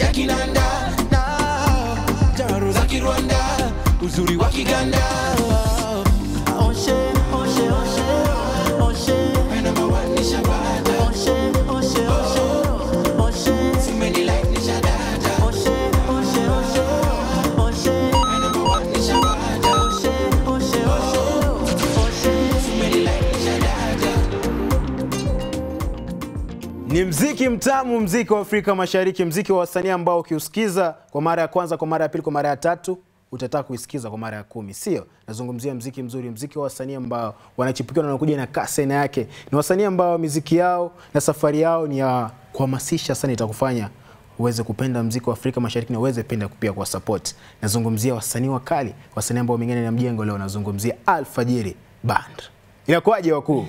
ya kinanda na jaro za kirwanda uzuri wa kiganda Oshe, oshe, oshe, oshe. My number one ni Shabata Oshe, oshe, oshe, oshe. Simeni like ni Shadata Oshe, oshe, oshe, oshe. My number one ni Shabata Oshe, oshe, oshe, oshe. Simeni like ni Shadata Ni mziki mtamu, mziki wa Afrika Mashariki, mziki wa wasanii ambao ukiusikiza kwa mara ya kwanza, kwa mara ya pili, kwa mara ya tatu utataka kuisikiza kwa mara ya kumi, sio? Nazungumzia mziki mzuri, mziki wa wasanii ambao wanachipukiwa na wanakuja na kasi aina yake. Ni wasanii ambao miziki yao na safari yao ni ya kuhamasisha sana, itakufanya uweze kupenda mziki wa Afrika Mashariki na uweze penda pia kwa support. Nazungumzia wasanii wakali, wasanii ambao wameng'ana na mjengo leo. Nazungumzia Alfajiri Band. Inakuwaje wakuu?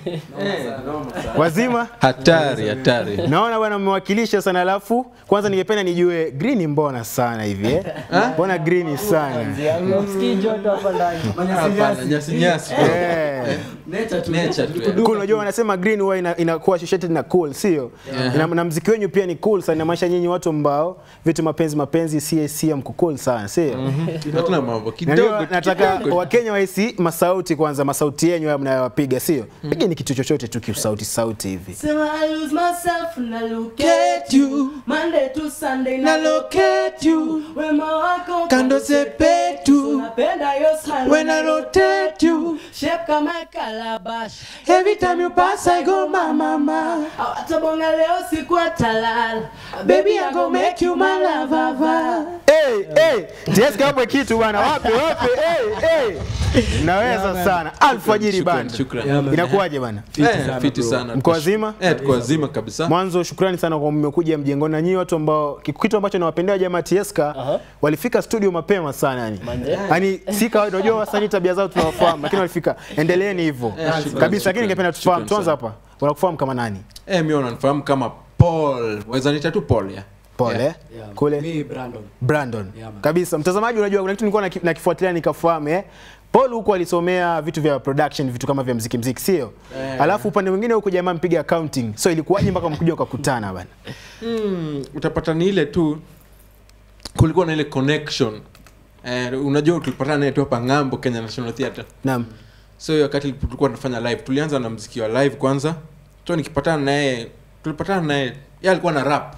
Wazima? hatari hatari Naona bwana mmewakilisha sana, alafu kwanza ningependa nijue Green mbona sana hivi eh? Mbona Green sana? Msikii joto hapa ndani. Hapana, nyasi nyasi Eh. Nature tu. Nature tu, eh. Cool, unajua wanasema green huwa ina- inakuwa associated na cool, sio? Na, na mziki wenyu pia ni cool sana, inamaanisha nyinyi watu ambao vitu mapenzi mapenzi CSC mko cool sana, sio? hatuna mambo Na kidogo leo nataka kidogo. Wakenya wahisi masauti kwanza, masauti yenyu haya mnayowapiga, sio? Pigeni kitu chochote tu kisauti sauti hivi. Sema I lose myself na look at you Monday to Sunday na look at you Wema wako Kando sepetu. Napenda your smile When I rotate you. Shape kama calabash Every time you pass I go mama mama Awatabonga leo siku atalala Baby I go make you my lover Hey, hey, Jessica hapo kitu bwana, wapi wapi? Hey, hey. Naweza sana. Alfajiri Shukran, band. shukran. Inakuwaje bana? Eh, fiti sana Mko wazima? eh tuko wazima kabisa Mwanzo shukrani sana kwa mmekuja mjengoni na nyinyi watu ambao kitu ambacho nawapendea jamaa Tieska walifika studio mapema sana yani. Yaani si kawaida unajua wasanii tabia zao tunawafahamu lakini walifika. Endeleeni hivyo. shukran, Kabisa shukran. lakini ningependa tufahamu Shukran tuanze sana. hapa. Wanakufahamu kama nani? eh mimi unanifahamu kama Paul waweza nita tu Paul ya Pole. Yeah. Kule Mi Brandon Brandon. Yeah, man. Kabisa. Mtazamaji, unajua kuna kitu nilikuwa naki- nakifuatilia nikafahamu eh. Paul huko alisomea vitu vya production, vitu kama vya mziki mziki, sio? Alafu upande mwingine huko jamaa mpiga accounting. So ilikuwaje mpaka mkuja ukakutana bana? mm, utapata ni ile tu kulikuwa na ile connection eh, unajua tulipatana naye tu hapa ng'ambo Kenya National Theatre Naam. so hiyo wakati tulikuwa tunafanya live tulianza na mziki wa live kwanza so nikipatana naye tulipatana naye yeye alikuwa na rap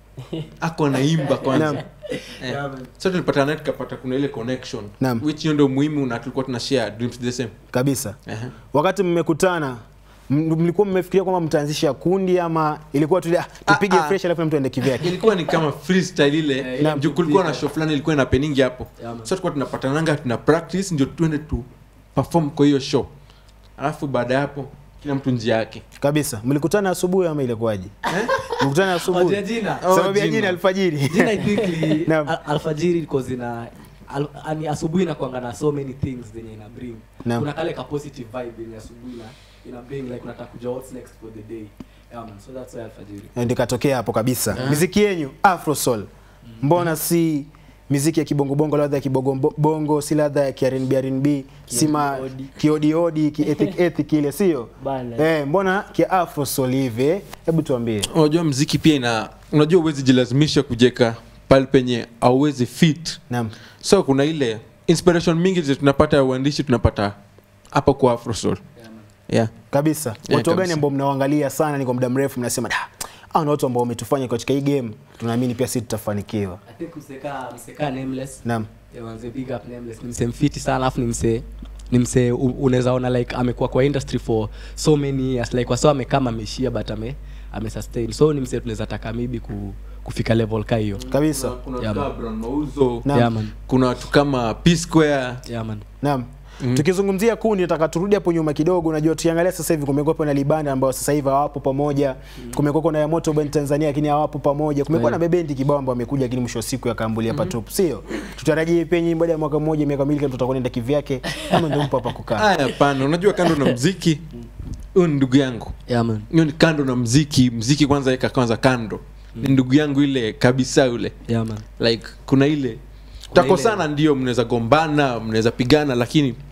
ako naimba kwanza Naam. eh. so tulipatana naye tukapata kuna ile connection Naam. which hiyo ndio muhimu na tulikuwa tuna share dreams the same Kabisa. Ehe. Wakati mmekutana m- mlikuwa mmefikiria kwamba mtaanzisha kundi ama ilikuwa tu ah, tupige Ah, ah. fresh alafu mtu aende kivyake? ilikuwa ni kama freestyle ile Naam. juu kulikuwa na show fulani ilikuwa ina peningi hapo Yeah, man. so tulikuwa tunapatananga tuna practice ndio tuende tu perform kwa hiyo show alafu baada ya hapo kila mtu njia yake Kabisa. Mlikutana asubuhi ama ilikuwaje? Mlikutana asubuhi. Wajua jina Oh, Sababu ya jina. jina alfajiri. Jina I think ni Naam. al- alfajiri because ina al, ani asubuhi inakuanga na so many things zenye ina bring Naam. kuna kale ka positive vibe yenye asubuhi na ina bring like unataka kujua what's next for the day yeah man so that's why alfajiri Na ndio ikatokea hapo kabisa. Miziki yenyu Afro Soul. Mbona si miziki ya kibongobongo, ladha ya kibongo bongo, si ladha ya R&B R&B, si ma kiodiodi, ki ethic ethic ile sio? Bana. Eh, mbona ki Afro Soul hivi? eh? Hebu tuambie. unajua mziki pia ina unajua uwezi jilazimisha kujeka pale penye auwezi fit Naam. so kuna ile inspiration mingi zi tunapata ya uandishi tunapata hapa kwa afrosol yeah. Kabisa. Yeah, Watu gani kabisa. ambao mnawaangalia sana ni kwa muda mrefu mnasema da, hao ni watu ambao wametufanya katika hii game, tunaamini pia sisi tutafanikiwa. i think mseka mseka nameless Naam. yeah, manze big up nameless ni mse mfiti sana alafu ni mse ni mse u- unaweza ona like amekuwa kwa industry for so many years like wasa amekama ameishia but ame ame sustain so ni mse tunaweza taka maybe ku, kufika level ka hiyo Kabisa. kuna, kuna Yeah, yeah, man. Brown mauzo Naam. yeah man kuna watu kama p square yeah man Naam. Tukizungumzia kundi nataka turudi hapo nyuma kidogo. Unajua tukiangalia sasa hivi kumekuwa na Libanda ambao sasa hivi hawapo pamoja. Kumekuwa na Yamoto Band Tanzania lakini hawapo pamoja. Kumekuwa na Bebendi kibao ambao wamekuja lakini mwisho wa siku yakaambulia hapa tupu. Sio? Tutarajie pia nyinyi baada ya mwaka mmoja miaka miwili kama tutakwenda kivyake kama ndio mpo hapa kukaa. haya hapana unajua kando na mziki huyu ni ndugu yangu yeah man hiyo ni kando na mziki mziki kwanza weka kwanza kando ni ndugu yangu ile kabisa yule yeah man like kuna ile takosana ndio mnaweza gombana mnaweza pigana lakini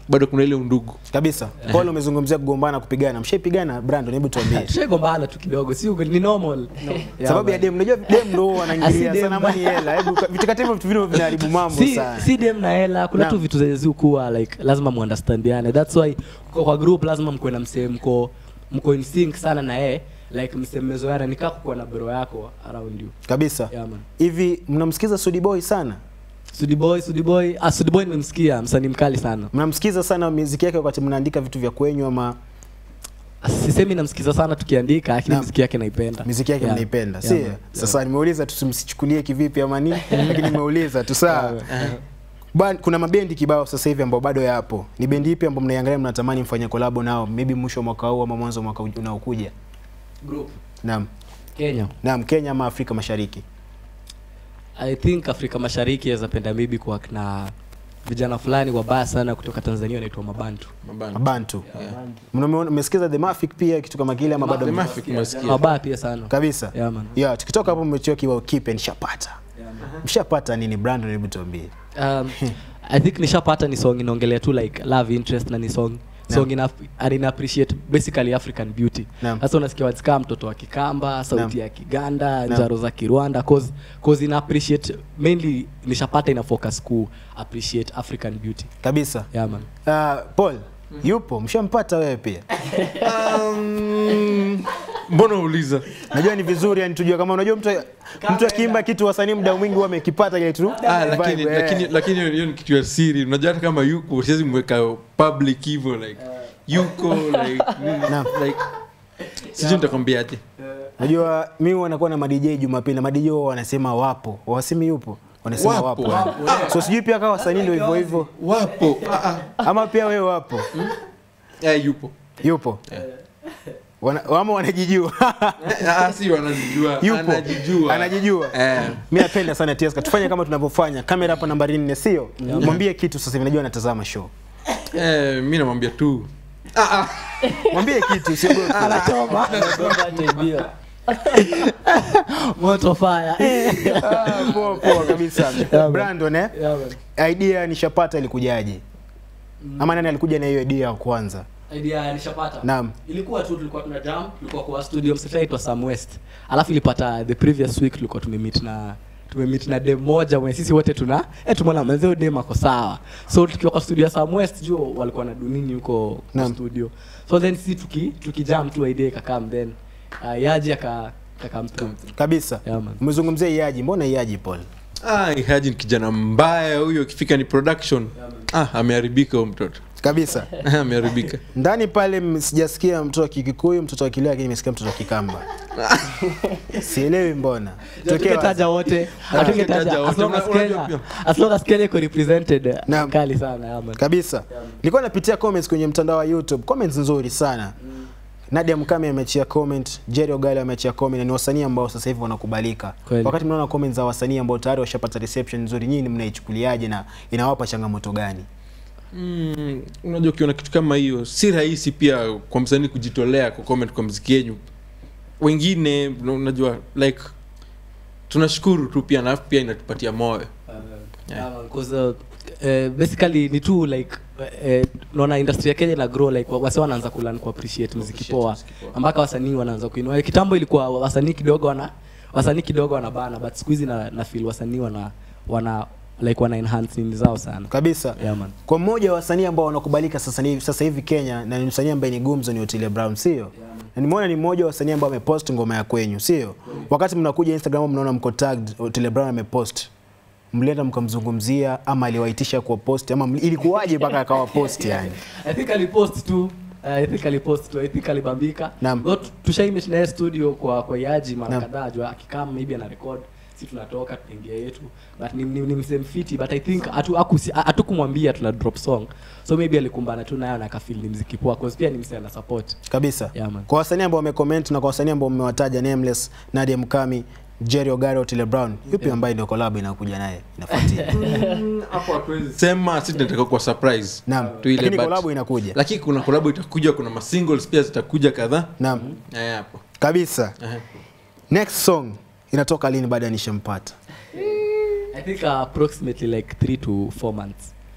bado kuna ile undugu kabisa paul umezungumzia kugombana kupigana mshaipigana brandon hebu tuambie tushagombana tu kidogo si uko- ni normal Yeah, sababu ya man. dem unajua dem ndo huwa wanaingilia Ah, si sana dem. ama ni hela hebu vitakatifu vitu vile vinaharibu mambo si, sana si dem na hela kuna Naam. tu vitu zenye zikuwa like lazima muunderstandiane thats why kwa, kwa group lazima mkuwe na msee mko mko in sync sana na yeye like msee mmezoeana nikaa kukuwa na bro yako around you kabisa yeah, man. hivi mnamsikiza Sudi Boy sana sudiboy sudiboy ah, sudiboy nimemsikia msanii mkali sana mnamsikiza sana muziki yake wakati mnaandika vitu vya kwenyu ama sisemi namsikiza sana tukiandika lakini Naam. mziki yake naipenda muziki yake Yeah. mnaipenda Yeah, si man. sasa nimeuliza tusimsichukulie kivipi ama nini lakini nimeuliza tu sawa Ba- kuna mabendi kibao sasa hivi ambao bado yapo ni bendi ipi ambao mnaiangalia mnatamani mfanye kolabo nao maybe mwisho wa mwaka huu ama mwanzo wa mwaka uj- unaokuja Group. naam kenya naam kenya ama afrika mashariki i think afrika mashariki yazapenda maybe kwa na vijana fulani wabaya sana kutoka tanzania wanaitwa mabantu mabana mabantu Mnameona- mmesikiza the Mafik pia kitu kama kile ama bado The Mafik umesikia wabaya pia sana kabisa Yeah, man. yeah tukitoka hapo mmechua kibao kipe nishapata mshapata nini brandon hebu tuambie um, i think nishapata ni song inaongelea tu like love interest na ni song song ina, and ina appreciate basically african beauty Naam. sasa unasikia wasikaa mtoto wa kikamba sauti ya kiganda Naam. njaro za kirwanda cause, cause ina appreciate mainly nishapata ina focus ku appreciate african beauty kabisa yeah, man. uh, paul yupo mshampata wewe pia Um, mbona uliza najua ni vizuri yani tujue kama unajua mtu mtu akiimba kitu wasanii muda mwingi huwa amekipata kile tu ah, lakini, vibe, eh. lakini, lakini hiyo ni kitu ya siri unajua hata kama yuko siwezi mweka public hivyo like yuko like, nini, Naam. like sijui nitakwambiaje najua mi wanakuwa na madj jumapili na madj huwa wanasema wapo wasemi yupo wanasema Wapo, wapo, so sijui pia kama wasanii ndio hivyo hivyo wapo ah, ah. ama pia wewe wapo Eh, yupo yupo Wana, ama wanajijua Eh, ah, si wanajijua yupo anajijua anajijua Eh. mi napenda sana Tieska tufanye kama tunavyofanya kamera hapa nambari nne sio mwambie kitu sasa hivi najua anatazama show Eh, mi namwambia tu ah, ah. mwambie kitu usiogope moto fire Ah, poa poa kabisa brandon eh yeah, man. idea nishapata ilikujaje ama nani alikuja na hiyo idea ya kwanza idea nishapata Naam. ilikuwa tu tulikuwa tuna jam tulikuwa kwa studio msitaitwa Sam West alafu ilipata the previous week tulikuwa tumemeet na tumemeet na dem moja mwenye sisi wote tuna eh tumeona mzee dem ako sawa so tukiwa kwa studio ya Sam West juu walikuwa na dunini huko kwa Naam. studio so then sisi tuki tukijam tu idea ikakam then uh, yaji aka akakam through kabisa Yeah, man. umezungumzia iaji mbona iaji paul Ah, Haji ni kijana mbaya huyo ikifika ni production ah, ameharibika huyo mtoto kabisa ameharibika ndani pale m- sijasikia mtoto wa kikikuyu mtoto wa kileo lakini nimesikia mtoto wa kikamba sielewi mbona Tokea tukitaja wote Hatungetaja hatungetaja as wote. long as Una- unajua Kenya pia. as long as Kenya iko represented Naam. kali sana yeah, man. kabisa nilikuwa napitia comments kwenye mtandao wa youtube comments nzuri sana nadia mkame ameachia comment jerry ogali ameachia comment na ni wasanii ambao sasa hivi wanakubalika Kweli. wakati mnaona comments za wasanii ambao tayari washapata reception nzuri nyinyi mnaichukuliaje na inawapa changamoto gani mm, unajua ukiona kitu kama hiyo si rahisi pia kwa msanii kujitolea kwa comment kwa mziki yenyu wengine unajua like tunashukuru tu pia na pia inatupatia moyo Yeah, man, 'cause, uh, eh, basically ni tu like eh, naona industry ya kenya ina grow like wase wanaanza kulan ku appreciate muziki poa mpaka wasanii wanaanza kuinua kitambo ilikuwa wasanii kidogo wana wasanii kidogo wanabana but siku hizi na, na feel wasanii wana wana like wana enhance nini zao sana kabisa yeah, man. kwa mmoja wa wasanii ambao wanakubalika sasa hivi, sasa hivi Kenya na ni msanii ambaye ni gumzo ni Otile Brown sio? Na nimeona ni mmoja wa wasanii ambao amepost ngoma ya kwenyu sio? Wakati mnakuja Instagram mnaona mko tagged Otile Brown amepost. Mlienda mkamzungumzia ama aliwaitisha kwa post ama mli- ilikuwaje mpaka akawa post yani? i think alipost tu uh, i think alipost tu i think alibambika Naam. Though tu- tushaimit naye studio kwa kwa yaji mara Naam. kadhaa jua akikama maybe ana record si tunatoka tunaingia yetu but ni, ni, ni msee mfiti but i think hatu- hakusi- hatukumwambia tuna drop song so maybe alikumbana tu nayo na akafeel ni mziki poa cause pia ni msee ana support Kabisa. Yeah, man. kwa wasanii ambao wamecomment na kwa wasanii ambao mmewataja Nameless, Nadia Mkami, Jerry Ogari, Otile Brown, yupi ambaye ndio collab inakuja naye inafuatia? hapo hatuwezi sema si tunataka kwa surprise Naam. tu ile Lakini but- collab inakuja. lakini kuna collab itakuja kuna masingles pia zitakuja kadhaa Naam. Eh, hapo Kabisa. Eh. Next song inatoka lini baada ya nishampata? i think uh, approximately like 3 to 4 months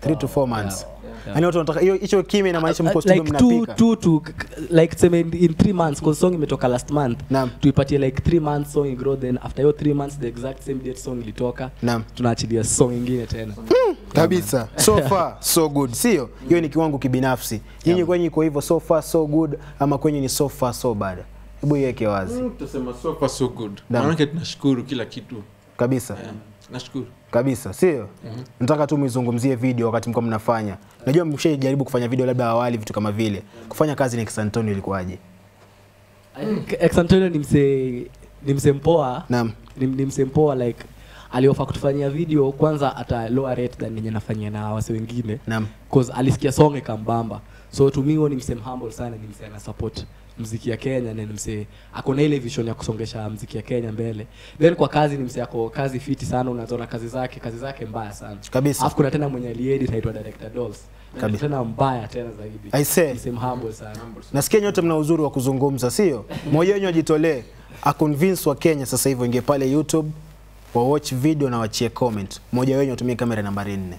3 to 4 months yani watu wanataka hiyo hicho kimya inamaanisha mko Uh, studio like two, mnapika two to like tuseme in, in three months cause song imetoka last month Naam. tuipatie like three months song igrow then after hiyo three months the exact same date song ilitoka Naam. tunaachilia song ingine tena kabisa so far so good sio hiyo ni kiwango kibinafsi nyinyi kwenye iko hivyo so far so good ama kwenye ni so far so bad hebu iweke wazi Mm, tutasema so far so good Naam. maanake tunashukuru kila kitu kabisa yeah. nashukuru kabisa sio nataka tu mwizungumzie video wakati mko mnafanya najua mshajaribu kufanya video labda awali vitu kama vile kufanya kazi na Kisantonio ilikuwaje I think Ex Antonio ni msee ni msee mpoa naam ni, ni msee mpoa like aliofa kutufanyia video kwanza ata lower rate than yenye nafanyia na wase wengine naam cause alisikia song ikambamba so to me huo ni msee humble sana ni msee ana support mziki ya Kenya na ni msee ako na ile vision ya kusongesha mziki ya Kenya mbele then kwa kazi ni msee ako kazi fiti sana unazoona kazi zake kazi zake mbaya sana Kabisa. alafu kuna tena mwenye aliedit aitwa director Dolls Na Kabisa. tena mbaya tena zaidi I say. msee humble sana nasikia nyote mna uzuri wa kuzungumza sio mmoja wenyu ajitolee aconvince wa Kenya sasa hivi ingie pale YouTube wa watch video na wachie comment mmoja wenyu atumie kamera nambari nne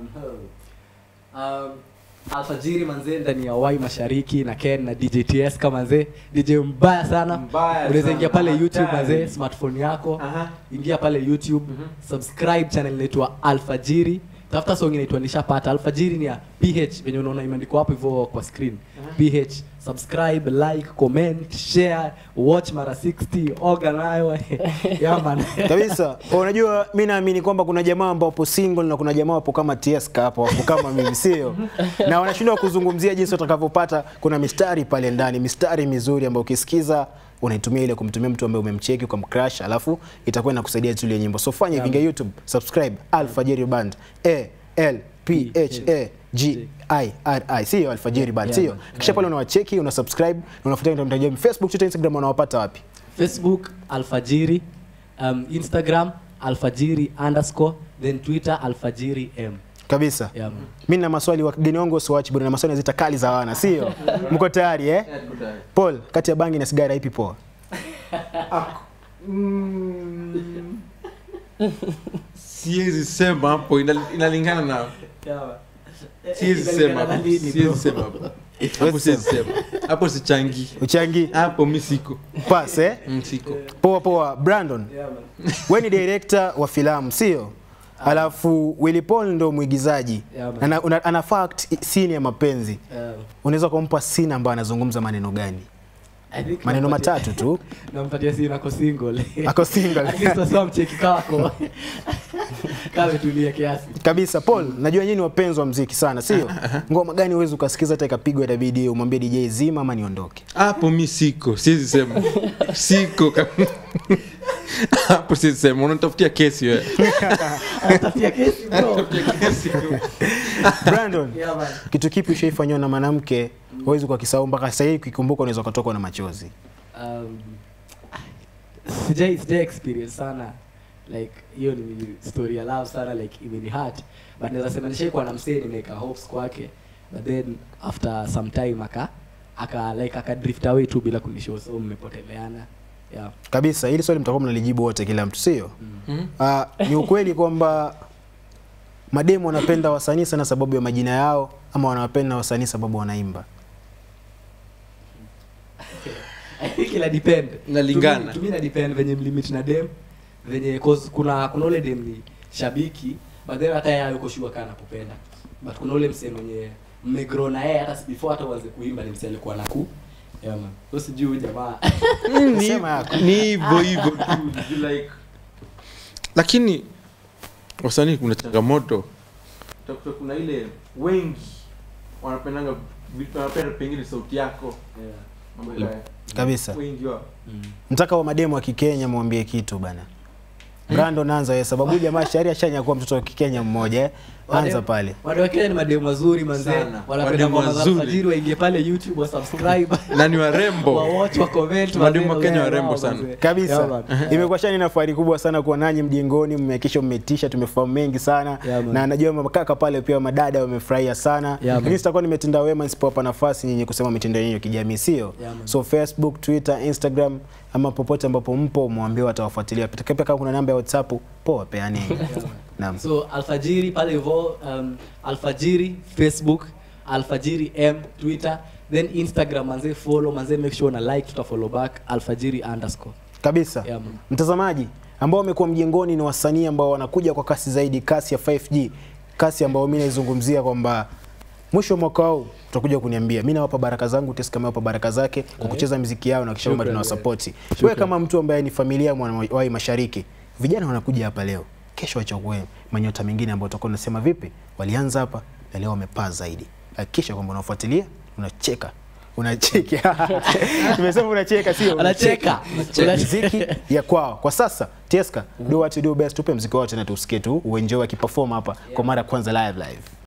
um, alfajiri manzee ndani ya wai mashariki na ken na djts kama manzee dj mbaya sana Mbaya unaweza sana, ingia pale youtube hatari. manzee smartphone yako Aha. ingia pale youtube subscribe channel inaitwa alfajiri tafuta song inaitwa nishapata alfajiri ni ya ph venye unaona imeandikwa hapo hivyo kwa screen ph subscribe like comment share watch mara 60 oga nayo yeah man kabisa unajua mi naamini kwamba kuna jamaa ambao wapo single na kuna jamaa wapo kama Tieska hapo wapo kama mimi sio na wanashindwa kuzungumzia jinsi watakavyopata kuna mistari pale ndani mistari mizuri ambayo ukisikiza unaitumia ile kumtumia mtu ambaye umemcheki ukamcrash alafu itakuwa inakusaidia tu ile nyimbo so fanya hivi ingia youtube subscribe alfajiri band a l p h a g i r i sio alfajiri band Yeah, sio man. kisha pale unawacheki una subscribe na unafuatilia mtandao wa facebook twitter instagram unawapata wapi facebook alfajiri um, instagram alfajiri underscore then twitter alfajiri m kabisa yeah, man. mi na maswali wageni wangu wasiwachi bwana na maswali nazita kali za wana sio mko tayari eh paul kati ya bangi na sigara ipi poa siwezi sema hapo ina- inalingana na siwezi sema hapo siwezi sema hapo hapo siwezi sema hapo sichangi uchangi hapo mi siko pas eh Mm, siko poa poa brandon we ni director wa filamu sio alafu Willy Paul ndo mwigizaji Yeah, man. ana, una, ana fact scene ya mapenzi unaweza kumpa scene ambayo anazungumza maneno gani maneno matatu tu nampatia si nako single ako single At least wasiwa mcheki kako kametulia kiasi kabisa paul najua nyinyi ni wapenzi wa mziki sana sio ngoma gani huwezi ukasikiza hata ikapigwa itabidi umwambie dj zima ama niondoke hapo mi siko siwezi sema siko kab- hapo siwezi sema unatafutia kesi wewe anatafutia kesi bro Tafutia kesi brandon Yeah, man. kitu kipi ushaifanyiwa na mwanamke huwezi ukakisahau mpaka sasa hivi ukikumbuka unaweza ukatokwa na machozi um, sijai sijai experience sana like hiyo ni story ya love sana like imeni hurt but naweza sema nishaikuwa na msee nimeweka hopes kwake but then after some time aka aka like aka drift away tu bila kunishow so mmepoteleana yeah kabisa hili swali mtakuwa mnalijibu wote kila mtu sio Ah, ni ukweli kwamba mademu wanapenda wasanii sana sababu ya majina yao ama wanawapenda wasanii sababu wanaimba I think ina depend. Inalingana. To me- to me ina depend venye mlimit na dem venye cause kuna kuna ule dem ni shabiki but then hata yeye yuko sure kana kupenda but kuna ule msee mwenye mmegrow na yeye hata si- before hata uanze kuimba ni msee alikuwa naku yeah man so sijui huyu jamaa Ni- Sema yako. ni hivyo hivyo tu you like lakini wasanii kuna changamoto utakuta kuna ile wengi wanapendanga vitu wanapenda pengine sauti yako mambo haya. kabisa wengi wao mtaka wa mademu wa kikenya mwambie kitu bana brandon anza wewe sababu huyu jamaa shari ashanyakuwa mtoto wa kikenya mmoja eh. anza Madem- pale Wanawake ni mademu wazuri manze Sana. wanapenda Mademu ngoma za wazuri. alfajiri waingie pale youtube wa subscribe na ni warembo wa watch wa comment Mademu wa manze, Kenya wao, warembo wao, sana. manze. Yeah, kabisa man. imekuwa shani na fahari kubwa sana kuwa nanyi mjengoni mmehakikisha mmetisha tumefahamu mengi sana Yeah, man. na najua makaka pale pia madada wamefurahia sana man. lakini sitakuwa nimetenda wema nisipowapa nafasi nyinyi kusema mitendo yenyu ya kijamii sio Yeah, man. so facebook twitter instagram ama popote ambapo mpo mwambie watawafuatilia pia kama kuna namba ya whatsapp poa peaneni Naam. so alfajiri pale hivo um, alfajiri facebook alfajiri m twitter then instagram manze follow manze make sure na like tuta follow back alfajiri underscore kabisa Yeah, man. mtazamaji ambao wamekuwa mjengoni ni wasanii ambao wanakuja kwa kasi zaidi kasi ya 5G kasi ambayo mimi naizungumzia kwamba mwisho wa mwaka huu utakuja kuniambia mimi nawapa baraka zangu Tesi kama nawapa baraka zake kwa kucheza muziki yao na kisha kwamba Shukran, tunawasapoti wewe kama mtu ambaye ni familia ya Mwanawai Mashariki vijana wanakuja hapa leo kesho wachague manyota mengine ambao utakuwa unasema vipi walianza hapa na leo wamepaa zaidi hakikisha kwamba unafuatilia unacheka unacheka nimesema unacheka sio Anacheka. muziki ya kwao kwa sasa Tieska do what you do best tupe mziki wao tena tusikie tu uenjoy akiperform hapa kwa mara ya kwanza live live